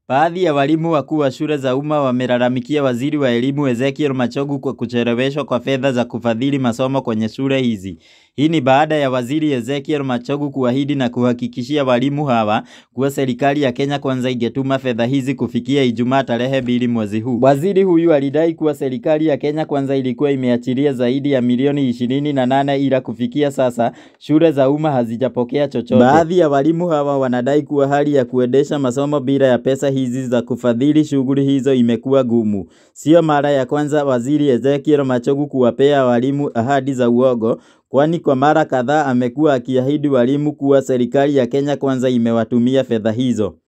Baadhi ya walimu wakuu wa shule za umma wamelalamikia waziri wa elimu Ezekiel Machogu kwa kucheleweshwa kwa fedha za kufadhili masomo kwenye shule hizi. Hii ni baada ya waziri Ezekiel Machogu kuahidi na kuhakikishia walimu hawa kuwa serikali ya Kenya Kwanza ingetuma fedha hizi kufikia Ijumaa tarehe mbili mwezi huu. Waziri huyu alidai kuwa serikali ya Kenya Kwanza ilikuwa imeachilia zaidi ya milioni ishirini na nane ila kufikia sasa shule za umma hazijapokea chochote. Baadhi ya walimu hawa wanadai kuwa hali ya kuendesha masomo bila ya pesa hizi za kufadhili shughuli hizo imekuwa gumu. Sio mara ya kwanza waziri Ezekiel Machogu kuwapea walimu ahadi za uongo, kwani kwa mara kadhaa amekuwa akiahidi walimu kuwa serikali ya Kenya Kwanza imewatumia fedha hizo.